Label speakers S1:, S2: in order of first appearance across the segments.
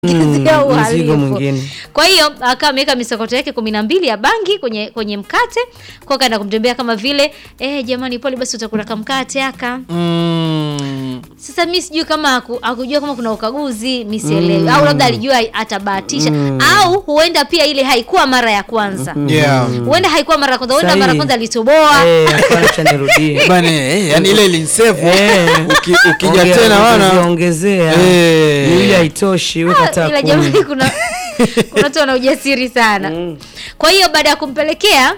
S1: kumwongezea
S2: mzigo
S1: uhalifu.
S2: mwingine.
S1: Kwa hiyo akawa ameweka misokoto yake kumi na mbili ya bangi kwenye kwenye mkate, kwa kaenda kumtembea kama vile eh, jamani, pole basi utakula kamkate aka
S3: Mm.
S1: sasa mi sijui kama haku- hakujua kama kuna ukaguzi mi sielewi au labda alijua atabahatisha au huenda pia ile haikuwa mara ya kwanza
S3: Yeah.
S1: huenda haikuwa mara ya kwanza huenda
S2: Sahi.
S1: mara ya kwanza alitoboa
S2: Eh, alikuwa acha nirudie.
S3: Bana, eh, yani ile ilinsevu
S2: Eh.
S3: Uki, ukija
S2: Ongea-
S3: tena wana
S2: ongezea.
S3: Eh.
S2: Ili haitoshi, weka
S1: Ah,
S2: hata
S1: ila
S2: kumi.
S1: jamani kuna kuna watu wana ujasiri sana kwa hiyo baada ya kumpelekea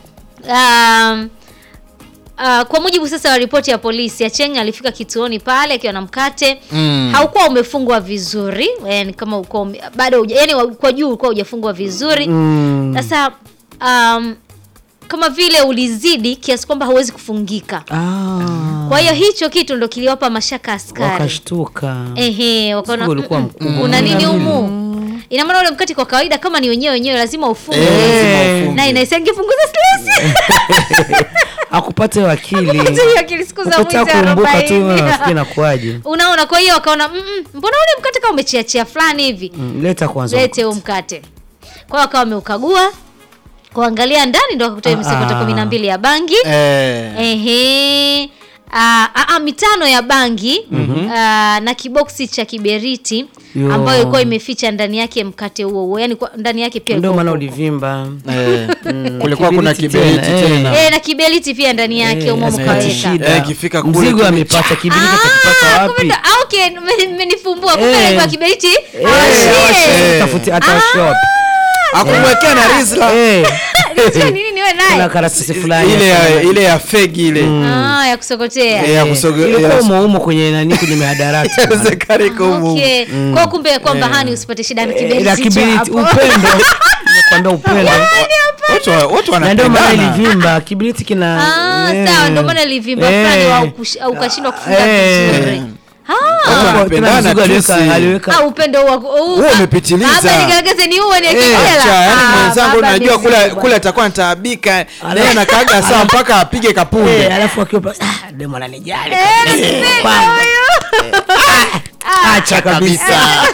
S1: um, Uh, kwa mujibu sasa wa ripoti ya polisi Acheng alifika kituoni pale akiwa na mkate
S3: Mm.
S1: haukuwa umefungwa vizuri yani kama uko ume- bado huja- yani wa- kwa juu ulikuwa hujafungwa vizuri
S2: Mm.
S1: sasa um, kama vile ulizidi kiasi kwamba hauwezi kufungika
S2: Ah.
S1: kwa hiyo hicho kitu ndo kiliwapa mashaka askari
S2: Wakashtuka.
S1: Ehe, wakaona
S2: Mzigo ulikuwa
S1: "Mm,
S2: mkubwa.
S1: kuna nini
S2: Kumi na
S1: humu? Ina maana ule mkate kwa kawaida kama ni wenyewe wenyewe lazima ufunge.
S3: Eh.
S1: Na inaisangefunguza stress.
S2: Akupate wakili.
S1: Kupata hiyo akili siku za mwisho
S2: Ukitaka kuumbuka tu
S1: arobaini.
S2: nafikiri inakuwaje.
S1: Unaona, kwa hiyo wakaona "Mm, mm, mbona ule mkate kama umechiachia fulani hivi?
S2: Mm, Leta kwanza.
S1: Lete huo mkate. Kwa hiyo wakawa wameukagua kuangalia ndani ndo wakakuta hiyo
S2: Ah,
S1: misokoto
S2: ah.
S1: kumi na mbili ya bangi.
S3: eh.
S1: Ehe. Ah, ah, ah, mitano ya bangi ah, na kiboksi cha kiberiti
S2: Yo.
S1: ambayo ilikuwa imeficha ndani yake mkate huo huo, yani kwa- ndani yake pia
S2: Ndio
S1: ilikuwa
S2: maana
S1: huko.
S2: ulivimba.
S3: Eh. kulikuwa kuna
S2: Kiberiti
S3: kiberiti
S2: tena, eh.
S3: tena
S1: Eh, na kiberiti pia ndani yake
S2: Eh,
S1: umo
S2: lazima
S1: mkaweka.
S2: ipate shida.
S3: Eh, ikifika kule
S2: Mzigo
S3: tu-
S2: amepata kiberiti atakipata
S1: Ah,
S2: wapi?
S1: kumbe ndo- ah, okay, mme- mmenifumbua kumbe
S2: Eh.
S1: ilikuwa kiberiti.
S2: Eh,
S1: awashie.
S3: Eh.
S2: Tafuti hata shop.
S3: akumwekea na rizla
S2: Eh,
S1: Sio nini niwe
S2: kuna
S1: naye.
S2: karatasi fulani.
S3: ile ya,
S2: hapa.
S3: ile ya fegi ile
S1: Ah, ya kusokotea.
S3: Eh, ya
S2: Eh,
S3: kusoge-
S2: ilikuwa
S3: ya-
S2: umo umo kwenye nani kwenye mihadarati.
S3: Inawezekana iko humu.
S1: Okay. Kwa kumbe kwamba hani usipate shida na
S2: Eh,
S1: kiberiti.
S2: la
S1: hicho
S2: kiberiti
S1: hapo.
S2: upendo. Nakwambia upendo.
S3: Watu wa- watu
S2: Na ndio maana
S3: wanapendana
S2: ilivimba kibiriti kina
S1: Ah,
S2: eh.
S1: sawa ndio maana ilivimba
S2: Eh.
S1: fulani wa ukush- au ukashindwa kufunga
S2: Eh.
S1: vizuri. Ah.
S3: Watu
S2: Tena
S3: wanapendana
S2: mzigo
S3: tu
S2: aliweka
S3: si-
S2: aliweka
S1: Ah, upendo huo huu.
S3: Wewe umepitiliza.
S1: Baba nigaragaze ni uwe ni
S3: Eh,
S1: akijela.
S3: cha, yani
S1: Ah,
S3: mwenzangu
S1: baba
S3: unajua
S1: mizigo
S3: kule
S1: bwana.
S3: kule atakuwa anataabika naye anakaaga saa mpaka apige
S2: Eh,
S3: kapunde
S2: alafu akiwa pa- ah, demo ananijali
S1: Eh,
S2: kabisa.
S1: mzigo
S2: Kwamba,
S1: huyo.
S2: acha kabisa.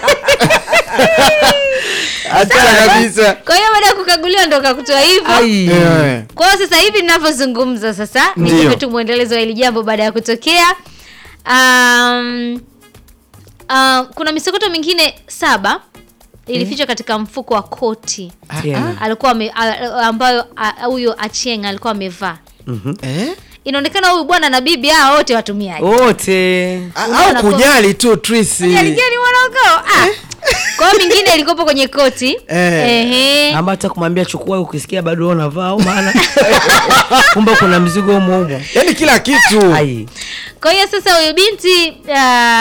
S3: acha kabisa
S1: Kwa hiyo baada ya kukaguliwa ndo kakutoa hivyo.
S2: Ai.
S3: Eh.
S1: Kwa hiyo sasa hivi ninavyozungumza sasa
S3: Ndio.
S1: nikupe tu mwendelezo wa hili jambo baada ya kutokea. Um, uh, kuna misokoto mingine saba ilifichwa katika mfuko wa koti
S2: Tena.
S1: alikuwa ame, a- ambayo a- huyo Achieng alikuwa amevaa.
S3: Eh?
S1: Inaonekana huyu bwana na bibi hao wote watumiaji.
S2: wote
S3: A-
S1: Unaona
S3: au kujali tu Trisi
S1: Alijani wanaokao. Ah. Kwa hiyo mingine ilikopo kwenye koti.
S3: Eh.
S1: Ehe.
S2: ama hata kumwambia chukua ukisikia bado wewe unavaa au maana kumbe kuna mzigo humo humo
S3: yaani kila kitu
S2: ai
S1: Kwa hiyo sasa huyu binti uh,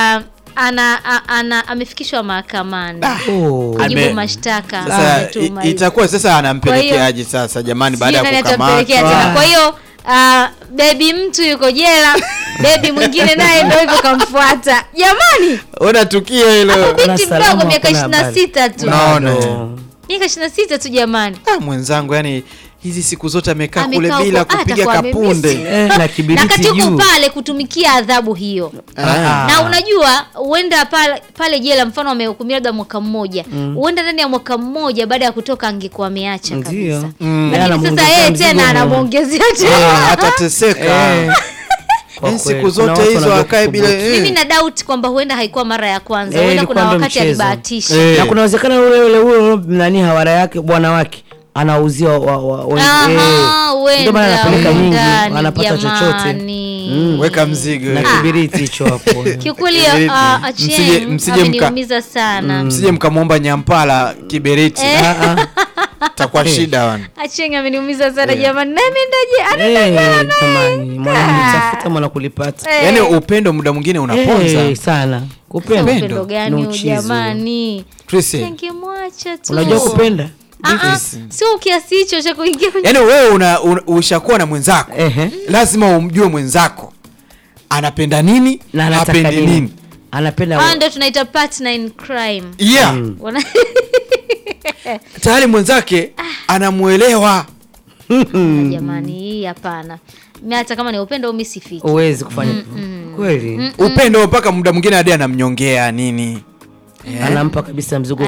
S1: ana, a- ana amefikishwa mahakamani
S2: oh.
S1: kujibu
S3: Ame-
S1: mashtaka
S3: sasa
S1: ametuma
S3: i-
S1: hivi.
S3: itakuwa sasa
S1: Kwa hiyo-
S3: anampelekeaje sasa jamani baada
S1: Sijui
S3: ya
S1: nani atampelekea
S3: kukamatwa
S1: tena. Kwa hiyo uh, bebi mtu yuko jela, bebi mwingine naye ndio hivyo kamfuata. Jamani,
S3: ona tukio hilo
S1: binti
S2: salama,
S1: mdogo miaka
S2: hakuna
S1: ishirini na
S2: habari.
S1: sita tu,
S3: Naona.
S2: Bado.
S1: miaka ishirini na sita tu jamani.
S3: ah, mwenzangu yani hizi siku zote amekaa kule
S1: Amekaa
S3: bila
S1: huko,
S3: kupiga
S1: atakuwa
S3: kapunde
S1: amemisi.
S2: eh, na
S1: na
S2: kibiriti
S1: kati huko
S2: juu
S1: pale kutumikia adhabu hiyo
S3: Ah.
S1: na unajua huenda pale, pale jela mfano amehukumiwa labda mwaka mmoja huenda ndani ya mwaka mmoja baada ya kutoka angekuwa ameacha
S2: ndio
S1: kabisa
S3: Mm.
S2: Yeye
S1: lakini sasa
S2: anamuongezea
S1: yeye
S2: mzigo
S1: tena
S2: humo.
S1: anamwongezea
S3: Ah,
S1: tena
S3: atateseka
S2: Eh. Kwa
S3: Yaani
S2: kweli,
S3: siku
S2: kuna
S3: zote
S2: watu
S3: hizo
S2: wanajua
S3: akae bila
S2: kuthubutu.
S3: eh.
S1: mimi na doubt kwamba huenda haikuwa mara ya kwanza
S2: Eh,
S1: huenda
S2: ilikuwa
S1: kuna
S2: ndo
S1: wakati
S2: mchezo.
S1: alibahatisha
S3: Eh.
S2: na kuna uwezekano ule ule ule nani hawara yake bwana wake anauzia wa, wa, wa,
S1: Aha,
S2: eh. Ndio maana
S1: huenda,
S2: anapeleka nyingi
S1: huenda, ni
S2: anapata chochote
S1: jamani.
S2: Mm.
S3: weka mzigo
S2: na
S3: eh.
S2: kibiriti hicho hapo
S1: kiukweli
S3: Kiberiti.
S1: uh,
S3: Msije-
S1: Achieng
S3: msije mka-
S1: ameniumiza sana
S3: msije mkamwomba nyampala kibereti
S1: Eh.
S2: Ah, ah.
S3: takuwa shida wana
S1: Achieng ameniumiza sana jamani nami ndaje
S2: Eh, jamani mwana tafuta mwana kulipata
S1: Eh.
S3: yaani upendo muda mwingine unaponza
S2: Eh, sana kupenda
S3: Upendo.
S1: upendo gani
S2: Ni
S1: huyu
S2: uchizi.
S1: jamani
S3: Trisi
S1: ningemwacha tu
S2: unajua kupenda
S1: Ah, ah, sio kiasi hicho cha kuingia kwenye
S3: yaani wewe una, una, ushakuwa na mwenzako
S2: Ehe.
S3: lazima umjue mwenzako anapenda nini
S2: na anataka
S3: hapendi
S2: nini
S3: nini
S2: anapenda
S1: Ah, ndo tunaita partner in crime
S3: yeah
S1: Wana-
S3: tayari mwenzake anamwelewa
S1: jamani hii hapana mi hata kama ni upendo mi sifiki
S2: uwezi kufanya kweli
S3: upendo mpaka muda mwingine hadi anamnyongea nini
S2: anampa kabisa mzigo